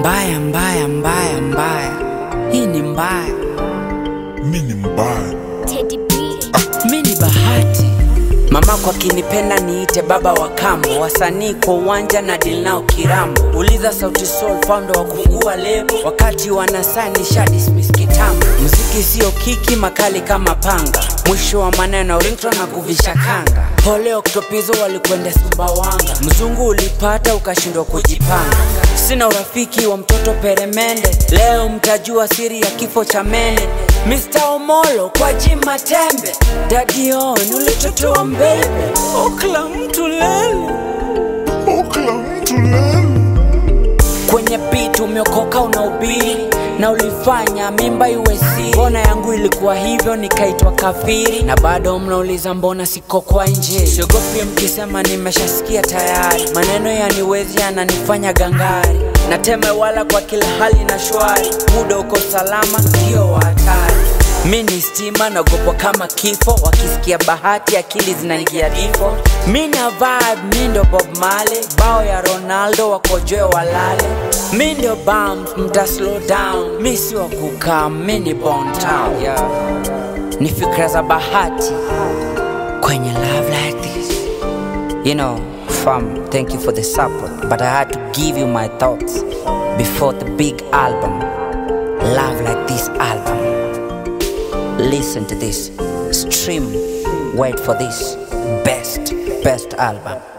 Mbaya, mbaya, mbaya, mbaya, hii ni mbaya. mi ni mbaya Teddy B. Mi ni bahati, mamako akinipenda niite baba wa kambo, wasanii kwa uwanja na deal nao kirambo. Uliza Sauti Sol founder wa kufungua lebo, wakati wanasani sha dismiss kitambo. Muziki sio kiki, makali kama panga, mwisho wa maneno ringtone na kuvisha kanga. Pole Oktopizo walikwenda Sumbawanga, mzungu ulipata ukashindwa kujipanga. Sina urafiki wa mtoto peremende, leo mtajua siri ya kifo cha mene. Mr. Omolo kwa jima tembe, Daddy On ulitotoa mbele, okla mtu lele okla mtu lele kwenye beat umeokoka unaubiri na ulifanya mimba iwe siri. Mbona yangu ilikuwa hivyo nikaitwa kafiri, na bado mnauliza mbona siko kwa nje. Siogopi mkisema nimeshasikia tayari, maneno yaniwezi yananifanya gangari, nateme wala kwa kila hali na shwari, muda uko salama, sio wa hatari. Mi ni stima naogopwa kama kifo, wakisikia bahati akili zinaingia difo. Mi na vibe, mi ndo Bob Marley, bao ya Ronaldo wakojoe walale. Mi ndio bump, mta slow down, mi si wa kukaa, mi ni Bon Town. Yeah. Ni fikra za bahati kwenye love like this. You know, fam, thank you for the support, but I had to give you my thoughts before the big album. Love like this album. Listen to this, stream, wait for this best, best album.